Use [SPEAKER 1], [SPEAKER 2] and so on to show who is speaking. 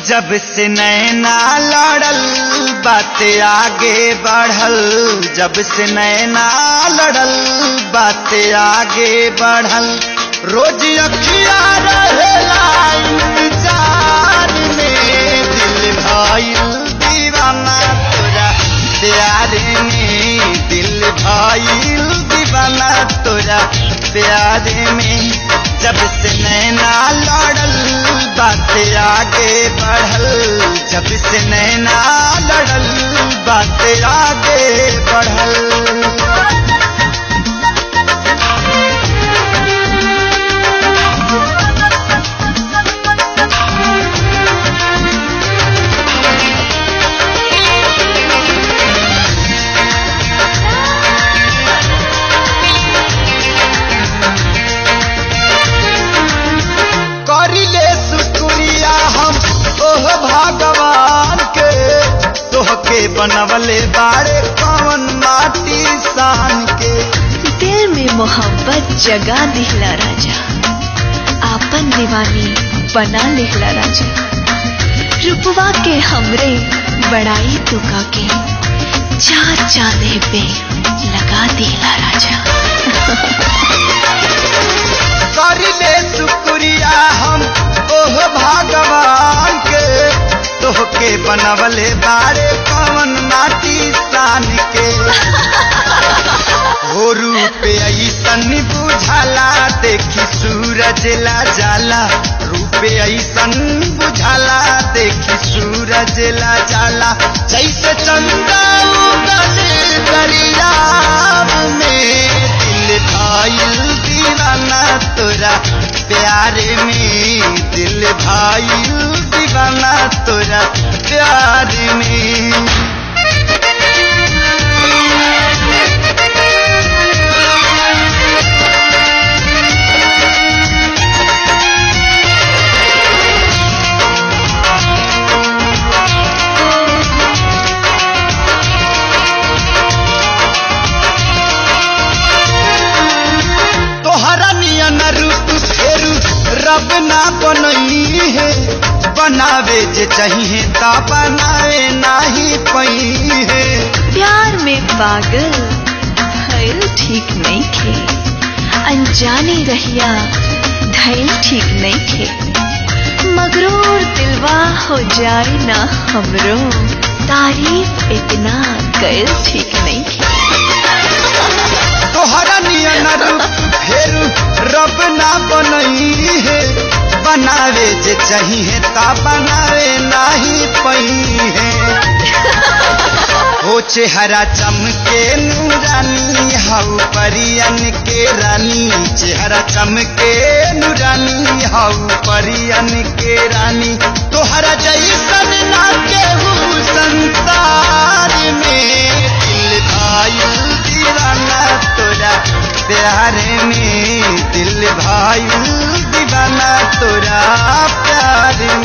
[SPEAKER 1] जब से नैना लड़ल बात आगे बढ़ल जब से नैना लड़ल बात आगे बढ़ल रोज अखिया रहेला इंतजार में दिल भइल दीवाना तोरा प्यार में दिल भइल दीवाना तोरा प्यार में जब से नैना लड़ल बात आगे बढ़ल जब से नैना लड़ल बात आगे बढ़ल करिले शुक्रिया हम ओह भगवान के तोहके बनवले बारे कवन माटी सान के
[SPEAKER 2] दिल में मोहब्बत जगा दिहला राजा आपन दीवानी बना लिहला राजा रुपवा के हमरे बड़ाई तुका के चार चांदे पे लगा दिहला राजा
[SPEAKER 1] करिले शुक्रिया हम ओह भगवान के तोहके बनवले बारे कवन माटी सान के हो रूप ऐसन बुझाला देखी सूरज ला जाला रूप ऐसन बुझाला देखी सूरज ला जाला जैसे चंदा उगल दरियाब में दिल भाईल दीवाना तोरा प्यार में दिल भाईल दीवाना तोरा प्यार में तोहरा नियन रूप फेरू रब ना बनई है बनावे जे चाहिए ता बनावे नाही पई है
[SPEAKER 2] प्यार में पागल भइल ठीक नहीं खे अनजाने रहिया धैल ठीक नहीं खे मगरूर दिलवा हो जाए ना हमरो तारीफ इतना कैल ठीक नहीं खे
[SPEAKER 1] तोहरा नियन रूप फेरू रब ना बनई है बनावे जे चाहिए ता बनावे नाही पई है हो चेहरा चमके नूरानी हाउ परियन के रानी चेहरा चमके नूरानी हाउ परियन के रानी तोहरा जैसन ना केहू संसार में दिल भाईल दीवाना तोरा प्यार में दिल भाईल दीवाना तोरा प्यार